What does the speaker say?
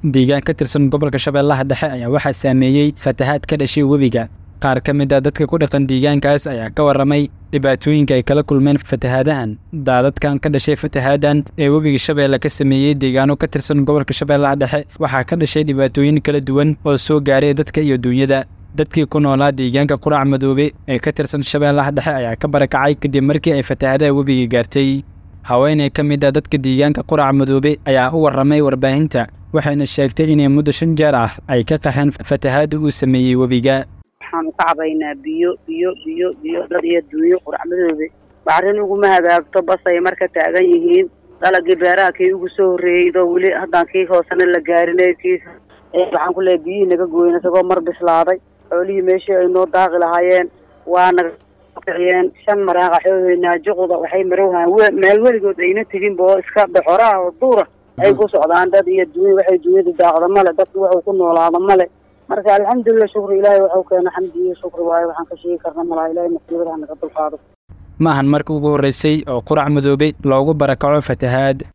deegaan ka tirsan gobolka shabeellaha dhexe ayaa waxaa saameeyey fatahaad ka dhashay webiga qaar ka mid a dadka ku dhaqan deegaankaas ayaa ka warramay dhibaatooyinka ay kala kulmeen fatahaadahan daadadkan ka dhashay fatahaadan ee webiga shabeelle ka sameeyey deegaano ka tirsan gobolka shabeellaha dhexe waxaa ka dhashay dhibaatooyin kala duwan oo soo gaaray dadka iyo duunyada dadkii ku noolaa deegaanka qurac madoobe ee ka tirsan shabeellaha dhexe ayaa ka barakacay kadib markii ay fatahaadaha webiga gaartay haweeney ka mid a dadka deegaanka qurac madoobe ayaa u warramay warbaahinta waxayna sheegtay inay muddo shan jeer ah ay ka qaxeen fatahaada uu sameeyey webiga waxaan u ka cabaynaa biyo biyo biyo biyo dad iyo duunyo quracmadoobe bacrin uguma hagaagto basay marka taagan yihiin dalagii beeraha kii ugu soo horreeydo weli haddaan kii hoosena la gaarinay kii waxaan ku leehay biyihii naga gooyen isagoo mar bislaaday xoolihii meeshii ay noo daaqi lahaayeen waa naga kiciyeen shan maraaqa xooheynaa juqda waxay marowhaan meel weligood ayna teginba oo iska doxoraha oo duura ay ku socdaan dad iyo duunya waxay duunyada daaqda male dadku waxuu ku noolaada male marka alxamdulilah shukri ilaahay waxau keena xamdi iyo shukri waayo waxaan ka sheegi karna malaa ilahay masiibadaha naga dulqaado ma ahan marka ugu horreysay oo qurac madoobe loogu barakaco fatahaad